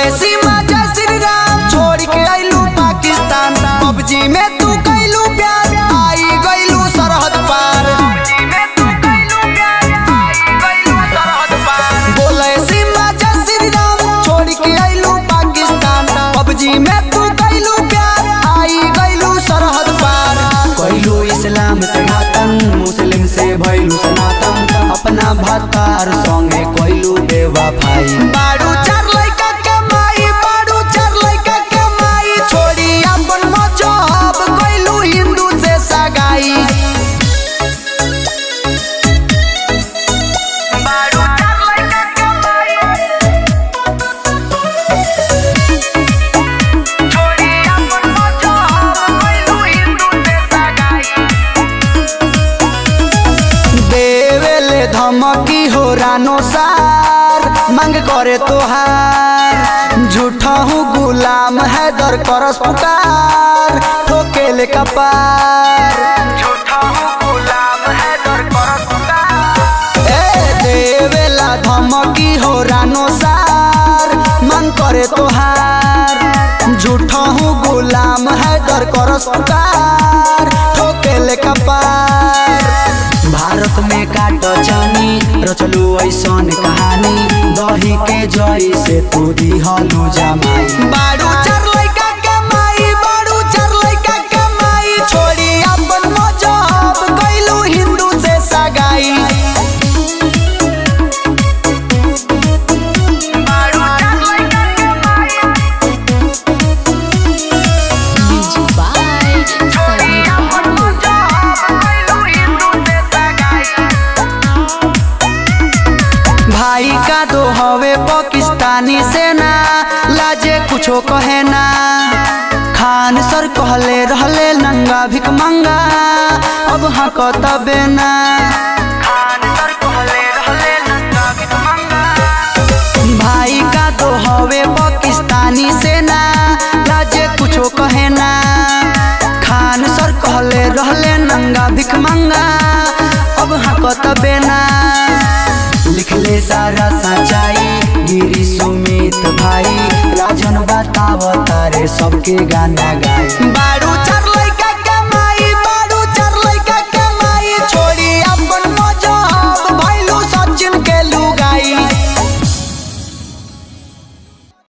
बोले सीमा जय श्री राम छोड़ के आइलू पाकिस्तान पबजी में तू कैलू प्यार आई गइलू सरहद पार बोले सीमा जय श्री राम छोड़ के आइलू पाकिस्तान पबजी में तू कैलू प्यार आई गइलू सरहद पार कैलू इस्लाम से घातन मुस्लिम से भइलू सनातन अपना भतार संगे कैलू बेवफाई बारू चार लइका के माई बारू चार लइका के माई छोड़ी अपन मजहब कैलू हिंदू से सगाई देवेले धमकी हो रानो सार मांग करे तोहार झूठा हूँ गुलाम है दर करस पुकार ठोकेले कपार ए देवेला धमकी हो रानो सार मांग करे तोहार झूठा हूँ गुलाम है दर करस पुकार ठोकेले कपार भारत में काट जानी रचलू ऐसन कहानी दही के जई से तू दिहलू जमाई बारू चार लइका के माई बारू चार लइका के माई छोड़ी अपन मजहब कैलू हिंदू से सगाई Music by Sabir Babu. भाई का दो हवे पाकिस्तानी सेना लाजे कुछो कहे ना खान सर कहले रहले नंगा भिक मंगा अब हक तबे ना भाई का तो हवे पाकिस्तानी सेना लाजे कुछो कहे ना खान सर कहले रहले नंगा भिक मंगा अब हक तबे ना लिखले सारा सच्चाई गिरी सुमित भाई राजन बताव तारे सबके गाना गाए